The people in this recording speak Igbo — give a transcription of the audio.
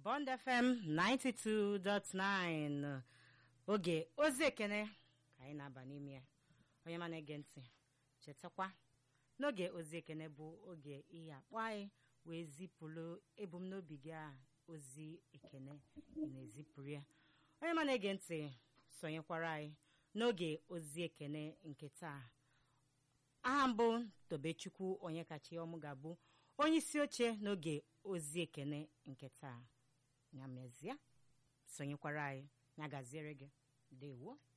Bond FM 92.9 oge ozi ekene ka anyị na-aba n'ime ya onye ma na-ege ntị chetakwa n'oge ozi ekene bụ oge ihe akpọ anyị wee zipụrụ ebumnobi gị a ozi ekene ị na-ezipụrụ ya onye ma na-ege ntị sonyekwara anyị n'oge ozi ekene nke taa aha mbụ tobechukwu onye kacha ọmụ ga-abụ onye isi oche n'oge ozi ekene nke taa ya mezie sonyekwara anyị ya gaziere gị dewo